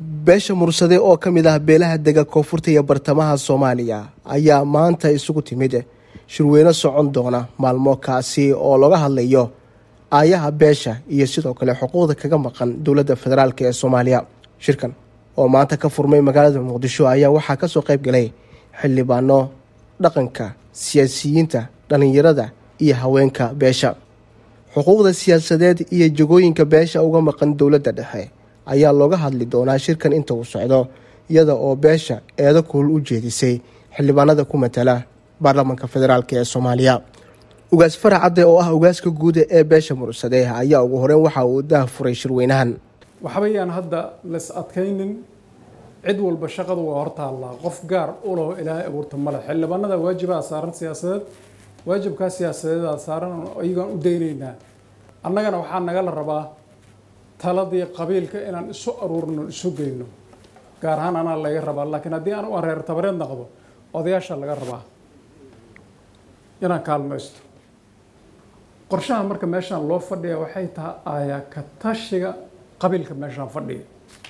beesha mursade oo ka mid ah beelaha dega koonfurta iyo bartamaha soomaaliya ayaa maanta isugu timid shirweyne socon doona maalmo kaasi oo laga hadlayo aayaha beesha iyo sidoo kale xuquuqda kaga maqan dowladda federaalk ee soomaaliya shirkan oo maanta ka furmay magaalada muqdisho ayaa waxaa kasoo qayb galay xildhibaano dhaqanka siyaasiyiinta dhallinyarada iyo haweenka beesha xuquuqda siyaasadeed iyo jagooyinka beesha uga maqan dowladda dhexe ayaa looga hadli doonaa shirkan inta uu socdo iyada oo beesha eedo kuul u jeedisay xildhibaanada ku matala baarlamaanka federaalk ee soomaaliya ugaas farac cadde oo ah ugaaska guuda ee beesha mursade ayaa ugu horeyn waxa uu daah furay shirweynahan waxbayaan hadda las adkaynin cid walba shaqadu waa hortaallaa qof gaar u laho ilaahay abuurta male xildhibaanada waajibaa saaran siyaasadeed waajibkaa siyaasadeedaa saaran iyagaan u daynaynaa annagana waxaa nagala rabaa taladii qabiilka inaan isu aruurno isu geyno gaar ahaan anaa laga rabaa laakiin haddii aan u areer tabareed naqdo odayaasha laga rabaa inaan kaalmaysto qorshaha marka meeshaan loo fadhiya waxay tahay aayaa ka tashiga qabiilka meeshaan fadhiya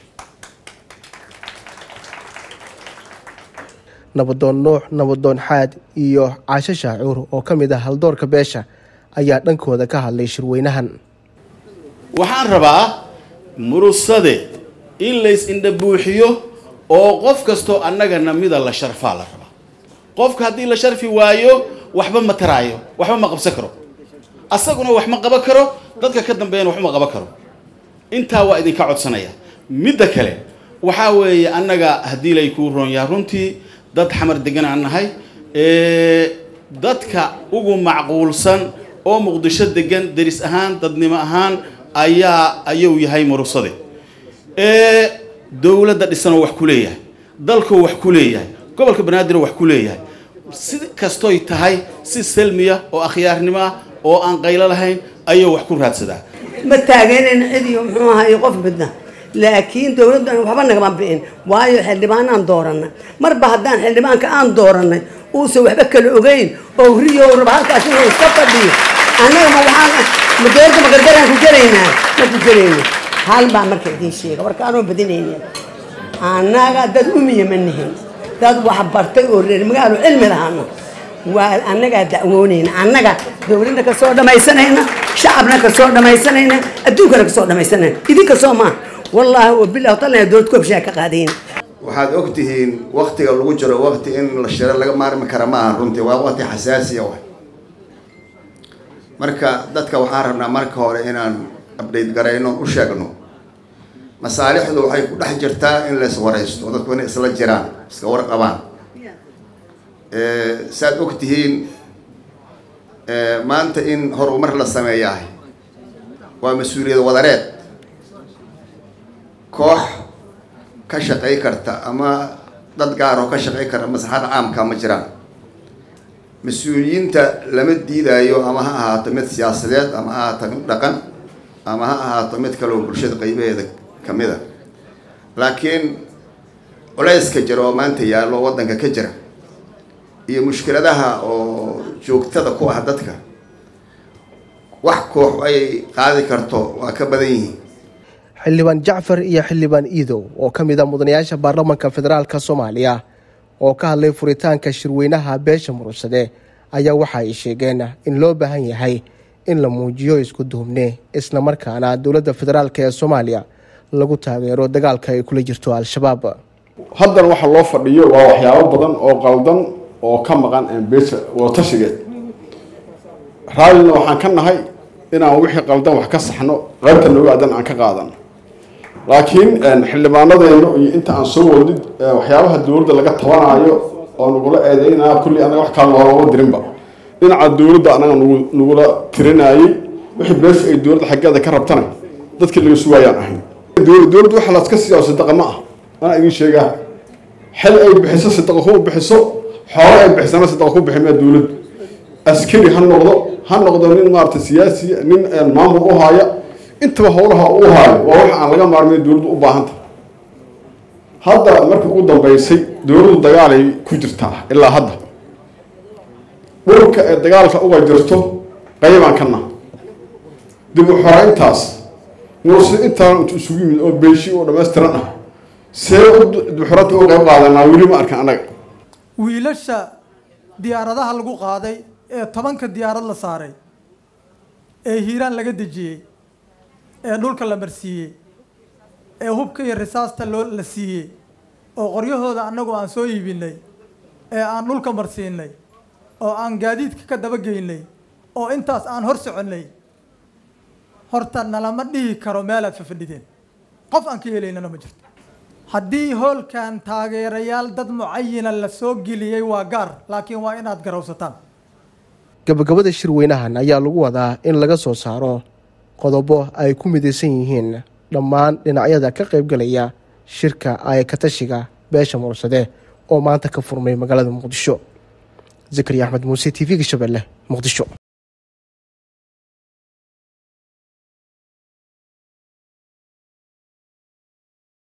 nabadoon nuux nabadoon xaad iyo caasho shaacuur oo ka mid ah haldoorka beesha ayaa dhankooda ka hadlay shirweynahan waxaan rabaa murusade in lays indha buuxiyo oo qof kastoo annagana mida la sharfaa la rabaa qofka haddii la sharfi waayo waxba ma taraayo waxba ma qabsan karo asaguna wax ma qaban karo dadka ka dambeeyana wax ma qaban karo intaa waa idinka codsanaya midda kale waxaa weeye annaga haddii lay kuu roon yaha runtii dad xamar degan aan nahay dadka ugu macquulsan oo muqdisho degan deris ahaan dadnimo ahaan ayaa ayuu yahay murusade dowladda dhisanoo wax ku leeyahay dalkoo wax ku leeyahay gobolka banaadiroo wax ku leeyahay si kastoy tahay si salmiya oo akhyaarnimo ah oo aan qaylo lahayn ayuu wax ku raadsadaa ma taageerayna cid iyo muxuu ahaay qof midna laakiin dowladdan waxba nagama bi'in waayo xildhibaanaan dooranay marba haddaan xildhibaanka aan dooranay uusan waxba kala ogeyn oo riyo raba halkaas inuu iska fadhiyo annaga ma waxaan ma dowladda magargaraan ku gelaynaa ma ku gelayno hal baa marka idiin sheega warka anoo badinayna annaga dad umiya ma nihin dad wax bartay oo reer magaalo cilmi lahaana waa annagaa dacwoonayna annaga dowladda kasoo dhamaysanayna shacabna kasoo dhamaysanayna adduunkana kasoo dhamaysanayna idinka soo maa wallaahi oo bilah talna dowlad koobshaa ka qaadayna waxaad og tihiin waktiga lagu jiro wakti in la shiro laga maarmi kara ma aha runtii waa wakti xasaasiya wa marka dadka waxaan rabnaa marka hore inaan update garayno u sheegno masaalixdu waxay ku dhex jirtaa in lays waraysto dadku inay isla jiraan iska warqabaan saad og tihiin maanta in horumar la sameeyahay waa mas-uuliyad wadareed koox ka shaqay karta ama dad gaar oo ka shaqay kara maslaxada caamka ma jiraan mas-uuliyiinta lama diidaayo ama ha ahaato mid siyaasadeed ama ha ahaato mid dhaqan ama ha ahaato mid kale oo bulshada qaybaheeda kamid a laakiin culayska jira oo maanta yaallo oo waddanka ka jira iyo mushkiladaha oo joogtada ku ah dadka wax koox ay qaadi karto waa ka badan yihiin xildhibaan jacfar iyo xildhibaan iidow oo ka mid a mudanayaasha baarlamaanka federaalk soomaaliya oo ka hadlay furitaanka shirweynaha beesha murursade ayaa waxa ay sheegeen in loo baahan yahay in la muujiyo isku duubne isla markaana dowladda federaalk ee soomaaliya lagu taageero dagaalka ay kula jirto al-shabaab haddana waxa loo fadhiyo waa waxyaabo badan oo qaldan oo ka maqan beesha wadatashigeed raallina waxaan ka nahay inaan wixii qaldan wax ka saxno qaybta nooga adan aan ka qaadano laakiin xildhibaanadeenu iyo inta aan soo wadid waxyaabaha dowladda laga tabanaayo oo nagula eedeynaya kulli anaga wax kala noolama dirinba dhinaca dowladda anaga nagu nagula tirinayay wixii beesha ay dowladda xaggeeda ka rabtana dadkii laga sugaayaan ahayn dowladda waxa laska siiyaa sadaqa ma ah anaa idin sheegaa xel ay bixiso sadaqa kuma bixiso xoolo ay bixisana sadaqa ku bixi maa dowladdu askari ha noqdo ha noqdo nin maarata siyaasi nin maamul u haaya intaba howlaha u haayo waa wax aan laga maarmay dowladdu u baahanta hadda markii ugu dambeysay dowladdu dagaalay ku jirtaa ilaa hadda dhulka ee dagaalka uga jirto qaybaan ka nah dib u xoreyntaas mursi intaan intu isugu yimid oo beeshi oo dhammaystiran ah see duxuranta u qayb qaadanaa weli ma arkan annaga wiilasha diyaaradaha lagu qaaday ee tobanka diyaarad la saaray ee hiiraan laga dejiyey ee dhulka la marsiiyey ee hubka iyo risaasta loo la siiyey oo qoryahooda annagu aan soo iibinay ee aan dhulka marsiinay oo aan gaadiidka ka dabageynay oo intaas aan hor soconnay horta nalama dhihi karo meelaad fafadhideen qof aan ka helaynana ma jirto haddii hoolkan taageerayaal dad mucayina la soo geliyey waa gaar laakiin waa inaad garawsataan gabagabada shirweynahan ayaa lagu wadaa in laga soo saaro qodobo ay ku midaysan yihiin dhammaan dhinacyada ka qaybgalaya shirka ayakatashiga beesha mursade oo maanta ka furmay magaalada muqdisho zakariya axmed muuse t v-ga shabeelle muqdisho